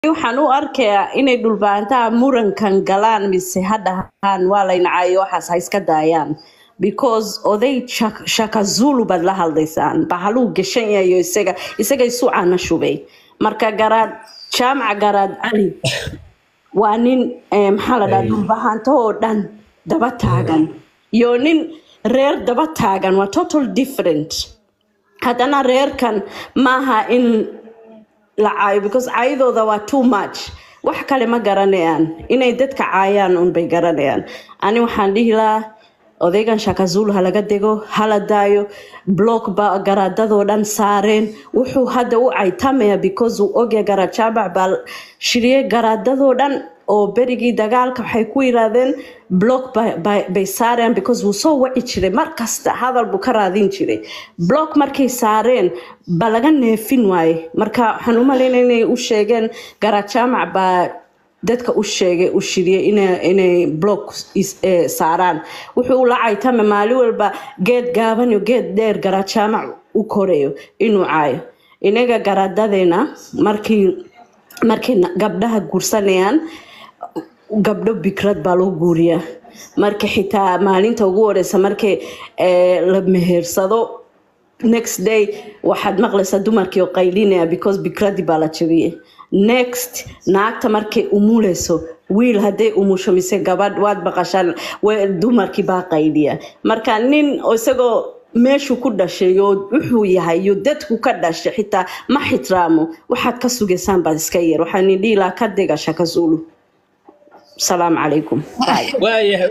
waxaan u arkayaa inay dhulbaantaha murankan galaan mise ha dhahaan waa laynacaayo waxaas ha iska daayaan because oday Shak- shaka zulu baad la hadlaysaan bahaluu gashan yahayo isaga isaga isu caana shubay marka garaad jaamaca garaad cali waa nin eh, maxaa la dhaha dhulbahanto oo dhan daba taagan iyo nin reer daba taagan waa total different haddana reerkan maaha in la caayo because caayadooda waa too much wax kale ma garanayaan inay dadka caayaan unbay garanayaan ani waxaan dhihi lahaa odaygan shakazulu ha laga dego hala daayo block ba garaadadoo dhan saareen wuxuu hadda u caytamaya because uu ogya garajaabac baa shiriyey garaadadoo dhan oo berigii dagaalka waxay ku yiraahdeen block ba- ba- bay saareen because wuu soo waci jiray mar kasta hadal buu ka raadin jiray block markay saareen ba laga neefin waaye marka waxaan u malaynaya inay u sheegeen garajaamac baa dadka u sheegay u shiriyey inay inay block is- eh, saaraan wuxuu la caytama maalin walba geed gaaban iyo geed dheer garajaamac u korayo inuu caayo inaga garaadadeena markii markay na- gabdhaha guursanayaan gabdho bikrad baa loo guuriyaa marka xitaa maalinta ugu horeysa markay eh, la mehersado next day waxaad maqlaysaa dumarkii oo qaylinaya because bikradii baa la jabiyey next naagta markay umuleyso wiil hadday umusho mise gabadh waad baqashaan wa- dumarkii baa qayliya marka nin oo isagoo meeshuu ku dhashay oo wuxuu yahay iyo dadku ka dhashay xitaa ma xitraamo waxaad ka sugaysaan baad iska yar waxaan idhihi lahaa ka dega shaka zulu salaamu calaykum Bye. waayahay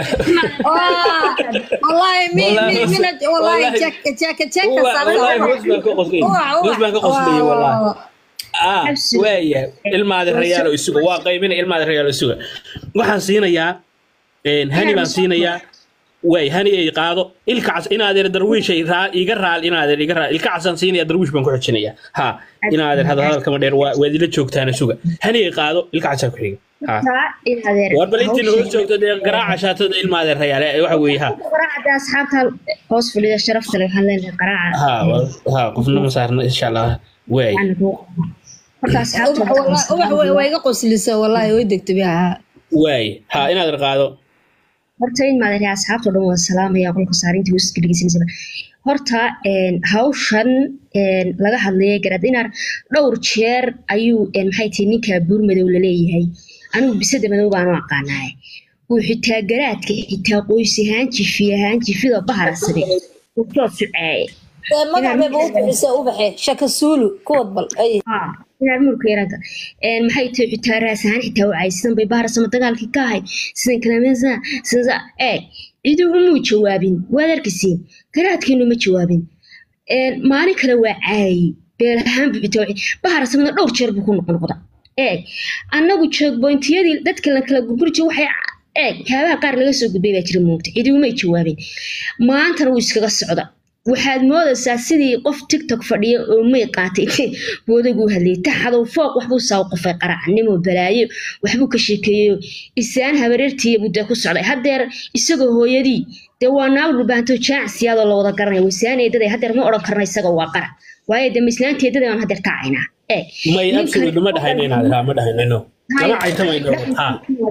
والله مي والله مي بص- من والله والله- جاك جاك جاك والله hoos baan ka qoslay hoos baan ka qoslay wallahi ah waayahay ilmaada rayaalo isuga waa qaybina ilmaada rayaalo isuga waxaan siinayaa een, hani baan siinayaa waay hani ay qaado ilka cas inaadeer darwiishay raa iga raal inaadeer iga raal ilka casaan siinaya darwiish baan ku xijinayaa ha inaadeer hadal hadalkama dheer waa waad ila joogtaan isuga hani ay qaado ilka casaa ku xiga ha war bal intiin hoos joogto dee garaaca shaatada ilmaadeer rayaale waxa weeye ha قراعة أصحابها hoos fadhida sharafta leh waxaan leenahay qaraaca ha wa- ha qofna ma saarna insha allah waay horta asxaabta way iga qoslisa wallahi way degta biha waay ha inaadeer qaado horta in maadari asxaabta o dhan waa salaamaya qolka saarinta hooska dhegeysanaysa horta een, hawshan een, laga hadlayay garaad inaar dhowr jeer ayuu een, maxay tihi ninka buurmadow laleeyahay anigu bisada madow baan u aqaanaay uu xitaa garaadka xitaa qoys ahaan jifi ahaan jifida baharasade uu soo suceeye magac bayba u bixisa u baxe shaka suulu kuwad bal ay inaad murka yaraanta een maxay tahay xitaa raas ahaan xitaa wacay sidan bay baharsama dagaalkii ka ahayd sidan kalamesa sidan ee cidi umuu jawaabin waad arkisiin garaadkeenu ma jawaabin een maalin kale waa caayay beel ahaan bibita baharsamada dhowr jeer buu ku noqnoqda eeg annagu joogboyntiyadii dadka la kala gurguri jiray waxay eeg waxyaabaha qaar laga soo gudbay baa jira moogta cidi umay jawaabin maantana wuu iskaga socda waxaad moodaysaa sidii qof tiktok fadhiya oo may qaatay boodaguu hadlayay taxadow fooq waxbuu saa u qofay qaracnimo balaayo waxbuu ka sheekeeyo isaan habareertiiya budda ku socday haddeer isagoo hooyadii dee waa naag dhulbaanto jaacsiyaadoo la wada garanaya wasaan eedaday haddeer ma odhan karna isagoo waa qara waayo dee mislaanta eedada aan haddeer kacaynaa ee may absolutely ma dhahayno inaadeer ha ma dhahaynano lama caytamayno ha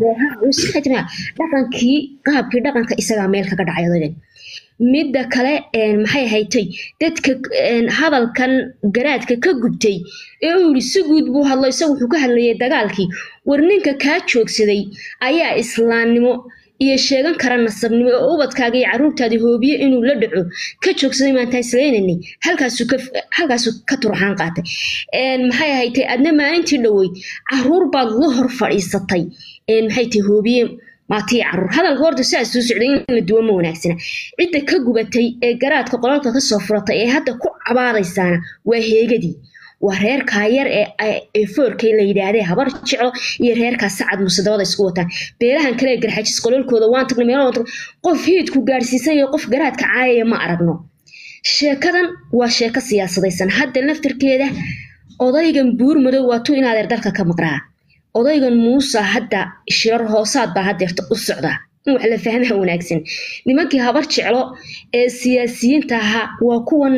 dhaqankii qaabkii dhaqanka isagaa meel kaga dhacay odagan midda kale een, maxay haytay dadka een, hadalkan garaadka ka gubtay ee uu yidhi si guud buu hadlo isagu wuxuu ka hadlayay dagaalkii war ninka kaa joogsaday ayaa islaamnimo iyo sheegan kara nasabnimo oo ubadkaaga iyo caruurtaadii hoobiye inuu la dhaco ka joogsaday maanta islaynanay halkaasuu ka halkaasuu ka turxaan qaatay Een, maxay haytay adna maalintii dhoweyd caruur baad la hor fadhiisatay Een, maxay tahay hoobiye maatii caruur hadalka horta sidaas soo socday in la duwo ma wanaagsana cidda ka gubatay ee garaadka qolalka kasoo furatay ee hadda ku cabaadaysaana waa heegadii waa reerkaa yar ee ee foorkay la yidhaahdee habar jeclo iyo reerkaa sacad musadabada isku wataan beelahan kale ee garxajis qolalkooda waan tagnay meelo waan tagnay qof hiidku gaarsiisan iyo qof garaadka caayaya ma aragno sheekadan waa sheeko siyaasadaysan hadda laftirkeeda odaygan buur madow waa tu inaadeer dalka ka maqraa odaygan muuse hadda shirar hoosaad baa haddeerta u socdaa in wax la fahmaa wanaagsan nimankii habar jeclo ee siyaasiyiinta ahaa waa kuwan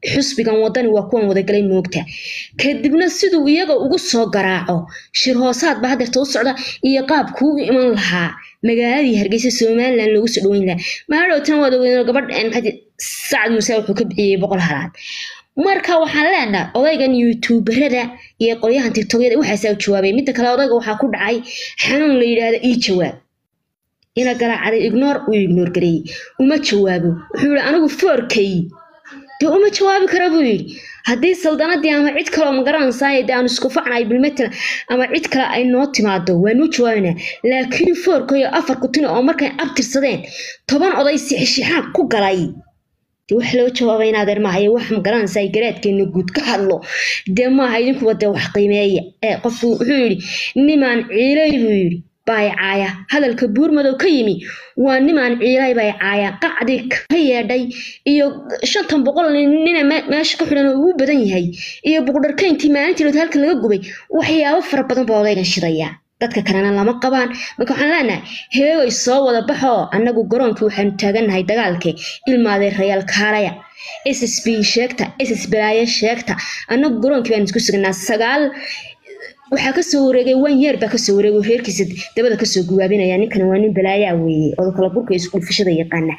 xusbigan wadani waa kuwan wadagalay moogta kadibna siduu iyaga ugu soo garaaco shir hoosaad ba hadeerta u socda iyo qaabkuu u iman lahaa magaaladii hargeysa somalilan loogu soo dhaweyn lahaa maadhowtana waad ogeyn gabadh maxaa sacad muuse wuxuu ka bixiyey boqol halaad marka waxaan leenahay odaygan youtuberada iyo qolyahan tiktokyada waxaasaa u jawaabay midda kale odayga waxaa ku dhacay xanuun la yidhaahda ii jawaab ina garaacaday ignoor uu ignoor gareeyey uma jawaabo wuxuu yihi anigu foorkay dee uma jawaabi kara buu yidhi haddii saldanadii ama cid kaleo magaranaysaay dee aanu isku facnay bilmetel ama cid kale ay noo timaado waanuu jawaabanaa laakiin foorkayo afar kutin oo markay abtirsadeen toban oday sixishixaaq ku galay dee wax loo jawaabay in adeer maahaye wax magaranaysaa garaadkeena guud ka hadlo dee maaha idinkuba dee wax qiimeeya ee qofku wuxuu yidhi nimaan ciilay buu yidhi baycaaya hadalka buurmadow ka yimi waa nimaan ciilay baycaaya qacdii ka yeedhay iyo shantan boqol nina meesha ka xidhan oo ugu badan yahay iyo buqdharkayntii maalintii lood halkan laga gubay waxyaabo fara badan baa odaygan shidaya dadka kalena lama qabaan marka waxaan leenahay heegay soo wada baxoo annagu garoonkii waxaanu taagannahay dagaalkii ilmaaday rayaal kaalaya s s b sheegta s s balaaye sheegta annagu garoonkii baan isku sugnaa sagaal waxaa kasoo wareegay wan yeer baa kasoo wareegay reerkiisa dabada kasoo guwaabinaya ninkan waa nin balaayaa weeye oo kala burka isku dhufashada yaqaana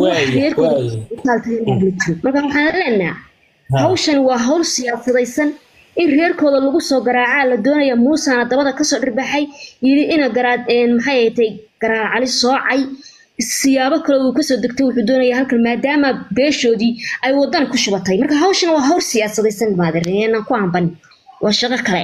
marka waxaan leenaha hawshan waa hawl siyaasadaysan in reerkooda lagu soo garaacaa la doonaya muusana dabada kasoo dhirbaxay yidhi ina garaad maxay ahatay garaar cali soocay siyaabo kale uu kasoo degtay wuxuu doonaya halkan maadaama beeshoodii ay wadan ku shubatay marka hawshan waa hawl siyaasadaysan maaderenan ku amban waa shaqo kale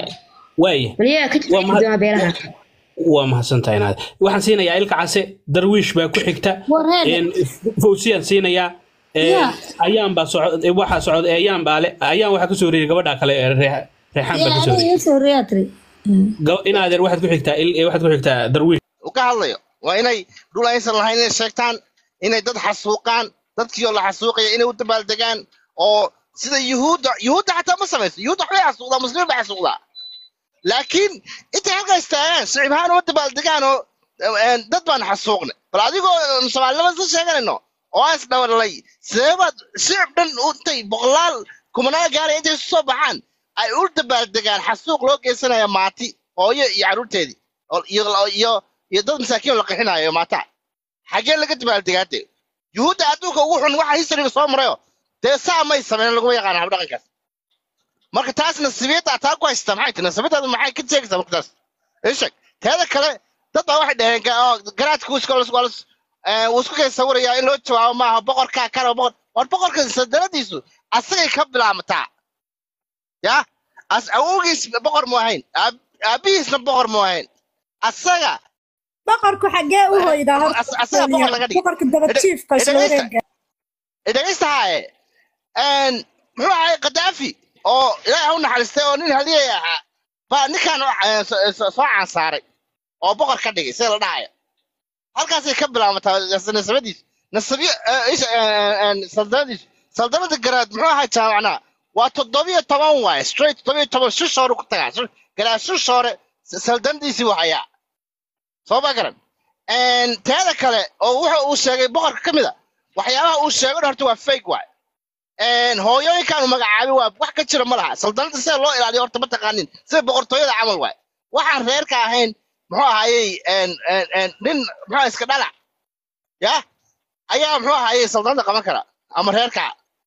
waa mahadsantahay inaad waxaan siinayaa ilka case darwiish baa ku xigta fawsiyaan siinayaa ayaan baa socod waxaa socod ayaan baa le ayaan waxaa kasoo wareeyay gabadha kale reexaan baa kasoo wareeyay inaadeer waxaad ku xigtaa waxaad ku xigtaa darwiish ka hadlayo waa inay dhul aysan lahayn inay sheegtaan inay dad xasuuqaan dadkii oo la xasuuqaya inay u dabaaldegaan oo sida yuhuudda yuhuudda xataa ma samayso yuhuudda waxbay xasuuqdaa muslimiin bay xasuuqdaa laakiin intay halkaa istaagaan shicibhaan uma dabaaldegaan oo dad baan xasuuqnay bal adigoo soomaalinima isla sheeganayno oo aan isdhabalay seebaad shicib dhan intay boqolaal kumanaal gaaraya intay isu soo baxaan ay u dabaaldegaan xasuuq loo geysanaya maati hooyo iyo carruurteedii iyo iyo dad masaakiin la qixinayo maataa xaggee laga dabaaldegaade yuhuudda adduunka ugu xun waxa historyga soo marayo dee saa may sameyn laguma yaqaana habdhaqankaas marka taas nasibiyadda taa ku haysta maxay tahay nasibiyadaada maxay ka sheegaysaa marka taas isheg teeda kale dad baa waxay dhaheen garaadka wuu isku kay sawirayaa in loo jawaabo maaha boqorkaa kana boqor war boqorka sadanadiisu asagay ka bilaamataa ya as awowgiis boqor mu ahayn aabihiisna boqor mu ahayn asaga boqorku xaggee u hoydaa asaga boqor laga dhigay boqorka dabajiifka iswareega dhegaysta haaye muxuu ahay kadaafi oo ilaahay ha u naxariistay oo nin haliyay ahaa baa ninkan soo caansaaray oo boqor ka dhigay sida la dhahayo halkaasay ka bilaabataa nasabadiisu nasabiyo saldanadiisu saldanada garaad muxuu ahaa jaamacnaa waa toddobiyo toban waaye straight toddobiyo toban shush hore ku tagaa garaad shush hore saldanadiisii waa hayaa soo ma garan teeda kale oo wuxa uu sheegay boqorka ka mid a waxyaabaha uu sheego horta waa fake waaye hooyooyinkaanu magacaabay waa wax ka jira ma laha saldanada sida loo ilaaliyo horta ma taqaanin sida boqortooyada camal waaye waxaan reerka ahayn muxuu ahayey nin muxuu iska dhalac ya ayaa muxuu ahayey saldanada qaban kara ama reerka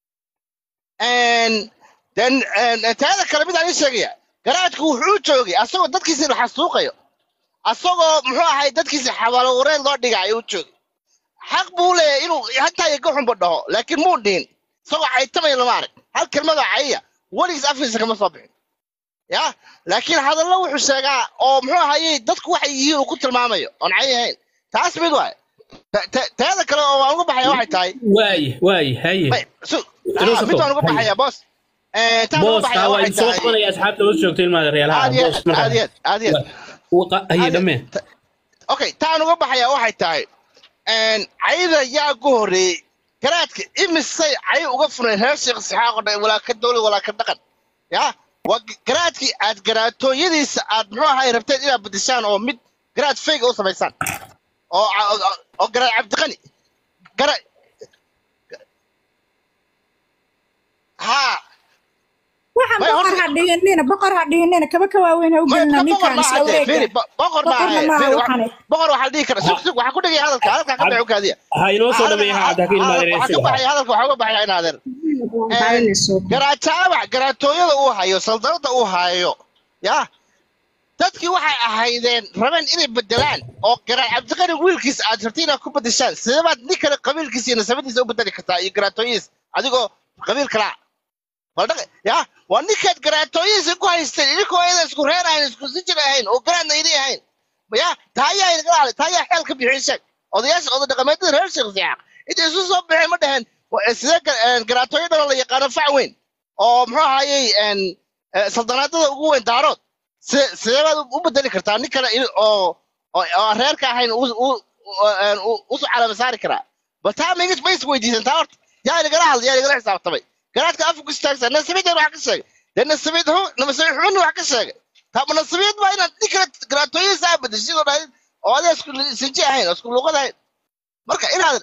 den teeda kale midaan ii sheegaya garaadku wuxuu joogay asagoo dadkiisi la xasuuqayo asagoo muxuu ahay dadkiisi xabaalo wareed loo dhigaayo u joogay xaq buu leeyahay inuu hataa iyo gaxunba dhaho laakiin muu dhihin isagoo caytamaya lama arag hal kelmada cayya weligiis afkiisa kama soo bixin ya laakiin hadallo wuxuu sheegaa oo muxuu ahayey dadku waxay yihiin uu ku tilmaamayo oon cay ahayn taas mid waay teeda kale oo waan uga baxaya waxay tahay waaye waaye haye mid waan uga baxaya boos booska waa idin soo qabanaya asxaabta hoos joogta ilmaada reelaha aad iyo aad iyo aad iyo haye dhammee okay taan uga baxaya waxay tahay cayda yaa ku horreeyey garaadka imisay cay uga fureen reer sheekh sixaaqo dhan walaa ka dowlad walaa ka dhaqan ya waa garaadkii aad garaatooyadiisa aad muxuu ahay rabteen inaad bedeshaan oo mid garaad fayga u samaysaan oo oo garaad cabdiqani gara haa waxaan May boqor horta- ha dhihinina boqor ha dhihinina kaba ka waaweyn ha u Ma- gelina ma- boqor ninkaan maaha isla dee, fiiri, wareega bo- boqor Boqorna maaha, maaha fiiri, waxaan. wa- boqor waxaa dhihi kara sug sug waxaa ku dhegaya hadalka hadalka ka dhaco kaadiya ha inoo soo dhameeya ha hadda ka ilmaadeen waxaa ka baxaya hadalka waxaa uga baxaya inaadeer garaajaabac garaatooyada uu hayo saldanada uu hayo ya dadkii waxay ahaydeen rabeen inay bedelaan oo garaa cabdiqani wiilkiis aad rabti inaad ku bedeshaan sidee baad nin kale qabiilkiisa iyo nasabadiisa u bedeli kartaa iyo garaatooyihiis adigoo qabiil kalaa baldhaq ya waa ninkaad garaatooyihiisa ku haysteen idinkoo aydan isku reer ahayn isku sijir ahayn oo garaadna idin ahayn ya taa ayaa inaga dhacday taa ayaa xeel ka bixiyay sheeg odayaasha oday dhaqameedyada reer sheekh siyaaq intay isu soo baxeen ma dhaheen wa- sidee ga- een, garaatooyo dhan la yaqaano fac weyn oo muxuu ahayey een, eh, saldanaadada ugu weyn daarood sidee sidee baad u bedeli kartaa nin kale in- oo oo oo aan reerka ahayn u u- u- een, u- usu calama saari karaa bal taa ma ma is weydiisan taa horta yaa inagala hadlay yaa inagala xisaabtamay garaadka afku ku istaagsan nasabiyadeen wax ka sheegay dee nasabiyad hu nasabiyad xubin wax ka sheegay taa ma nasabiyad baa inaad nin kale garaatooyihiisa aa bedeshay sidoo dhahayd oo adaa isku sinji ahayn oo isku luuqad ahayn marka inaad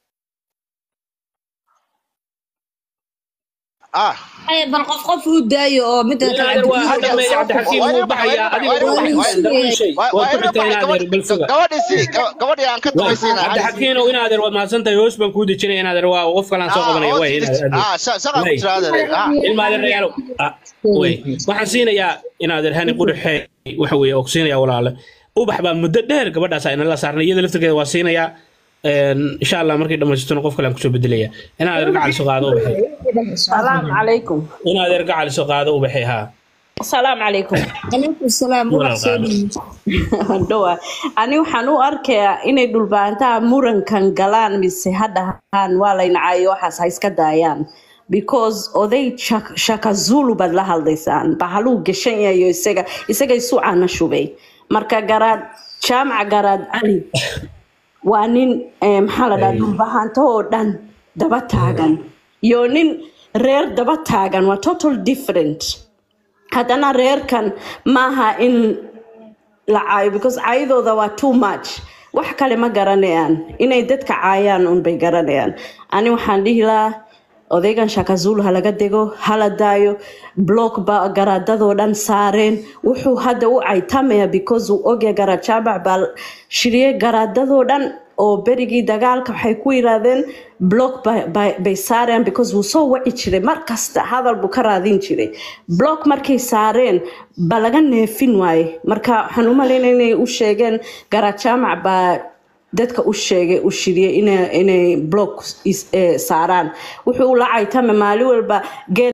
ah Ay, bal qof qof u daayo oo midda kale inaadeer waa ha dhameeya cabdixakiim wuu baxayaa adiga dhawii shay waa waad ku waa xigtaa inaadeer bal suga gabadhii si gabadhii aan ka tumaysiina cabdixakiino inaadeer waad mahadsantahay hoos baan kuu dejinaya inaadeer waa qof kalaan soo qabanaya way inaadeer ah shaqa ku jira adeer ah ilmaadeer reyaalo way waxaan siinayaa inaadeer hani qudhaxe waxa weeye oo ku siinayaa walaale ubax baa muddo dheer gabadhaas ayna la saarnay iyada laftirkeeda waa siinayaa een, insha allah markay dhammaystirtona qof kale aan kusoo bedelaya inaadeer gacal soo qaado ubaxe salaamu calaykum inaadeer gacal soo qaado ubaxe haa salaamu calaykum calaykum salaam Walaal wax soo qaado. dhihi dhawa ani waxaan u arkayaa inay dhulbaantaha murankan galaan mise ha dhahaan waa laynacaayo waxaas ha iska daayaan because oday Shak- shaka zulu baad la hadlaysaan bahaluu gashan yahayo isaga isaga isu cana shubay marka garaad jaamaca garaad cali waa nin eh, maxaa la dhaha dhulbahaanto oo dhan daba taagan iyo nin reer daba taagan waa total different haddana reerkan maaha in la caayo because caayadooda waa too much wax kale ma garanayaan inay dadka caayaan unbay garanayaan ani waxaan dhihi lahaa odaygan shakazulu ha laga dego hala daayo block ba garaadadoo dhan saareen wuxuu hadda u caytamaya because uu ogya garajaabac baa shiriyey garaadadoo dhan oo berigii dagaalka waxay ku yiraahdeen block ba- ba- bay saareen because wuu soo waci jiray mar kasta hadal buu ka raadin jiray block markay saareen ba laga neefin waaye marka waxaan u malaynaya inay u sheegeen garajaamac baa dadka u sheegay u shiriyey inay inay block is- eh, saaraan wuxuu la caytama maalin walba geel